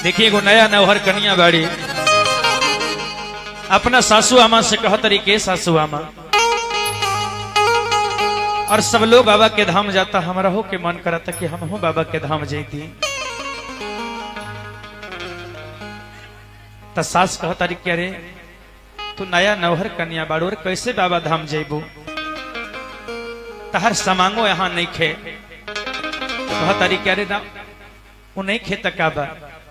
देखिए एगो नया नौहर कनिया बाड़ी अपना सासू आमा से कह तरीके सासू आमा और सब लोग बाबा के धाम जाता हमारा हो के मन करता कि हम हो बाबा के धाम जैती त सास कह तारी के अरे तू नया नौहर कन्या बाड़ू और कैसे बाबा धाम जेबू तहर समांगो यहाँ नहीं खे कह तारी के अरे ना वो नहीं खे तका बा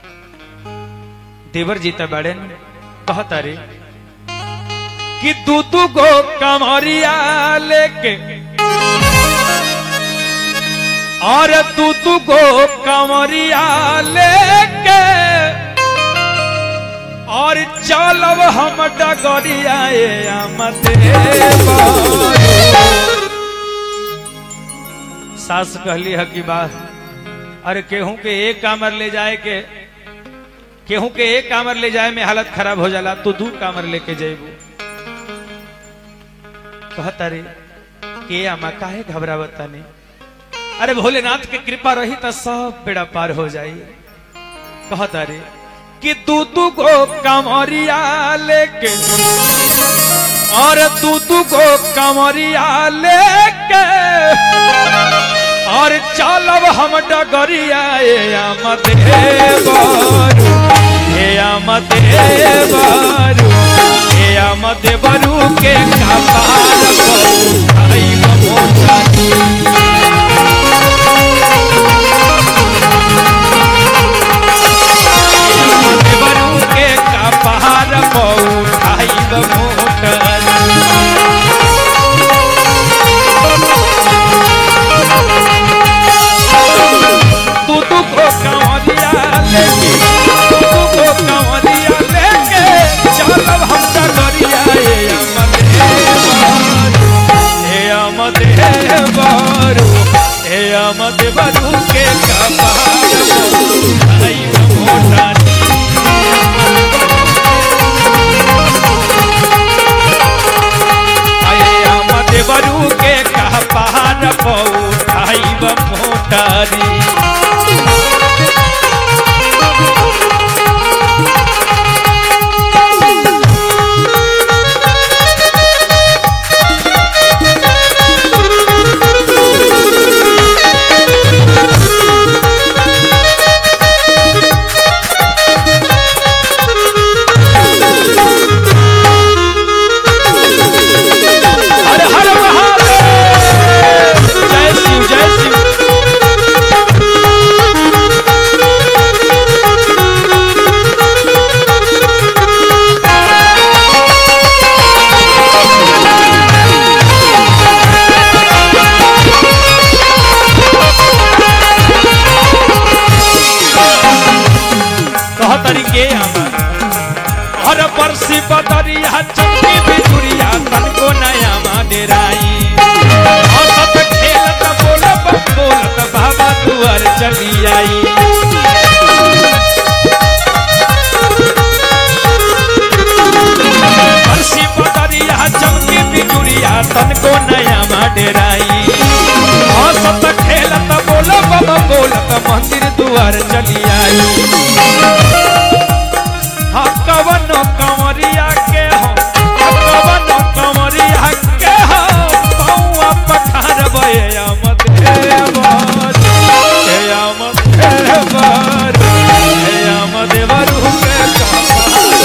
देवर जीता बाड़े न कह तारी कि तू तू गो कमरिया लेके और तू तू गो कमरिया लेके और चलब हम डगरिया सास कहली है कि बा अरे केहू के एक कामर ले जाए के केहू के एक कामर ले जाए में हालत खराब हो जाला तू दू कामर लेके जेबू कहता रे के आमा काहे घबरावता नहीं अरे भोलेनाथ के कृपा रही तो सब बेड़ा पार हो जाई कहता रे कि तू तू गो कमरिया लेके और तू तू गो कमरिया लेके और चलब हम डगरिया ए आमद बारू ए आमद बारू ए आमद बारू के कपार पर आई मोटा बरू के कपार पौठाइब मोटर तू तू को कंवरिया लेके तू तू को कंवरिया लेके चलब हम डगरिया ए अमद हे बारू हे अमद बरू के कपार पौठाइब मोटर बरू के कह पहाड़ पौठाइब मोटारी हर हर महादेव जय शिव जय शिव कह तरीके हमार हर बरसी बदरिया चमकी बिजुरिया तन को नया माडेराई हंसत खेलत बोलत बोलत बाबा दुआर चली आई बरसी बदरिया चमकी बिजुरिया तन को नया माडेराई हंसत खेलत बोलत बोलत मंदिर दुआर चली आई हाँ कवनो कंवरिया के हो कवनो कंवरिया के हो पौआ पठार बये अमत हे बर हे अमत हे बर हे अमत बरु के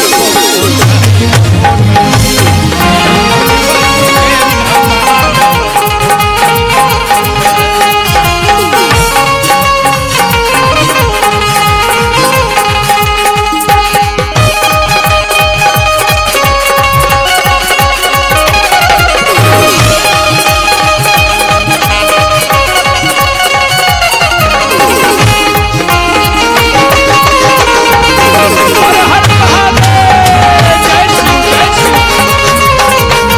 हर हर महादेव जय श्री जय श्री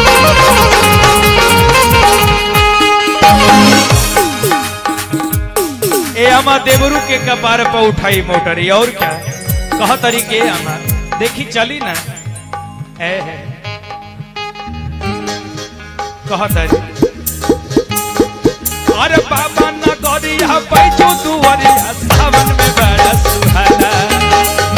ए अमा देवरू के कपार पर उठाई मोटरी और क्या कह तरीके अमा देखी चली ना ए है कह तरी अरे बाबा न गरिया बैठो दुवरिया सावन में बड़ा सुहाना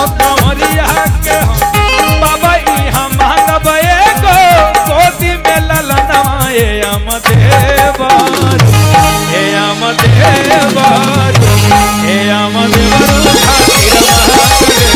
कंवरिया के हम बाबा इहाँ मांगब एगो गोदी में ललनवा ए अम देवर हे अम देवर हे अम देवर खातिर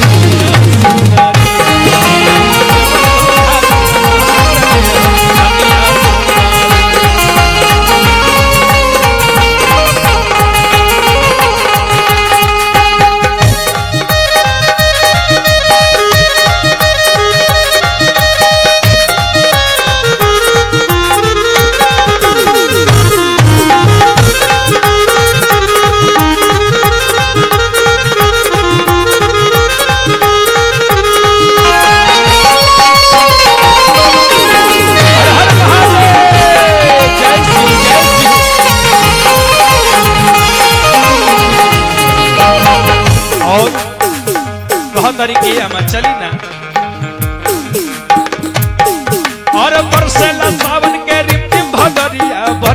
हर महादेव जय श्री जय श्री और बहुत तरीके हम चली ना और बरसेला सावन के रिमझिम भगरिया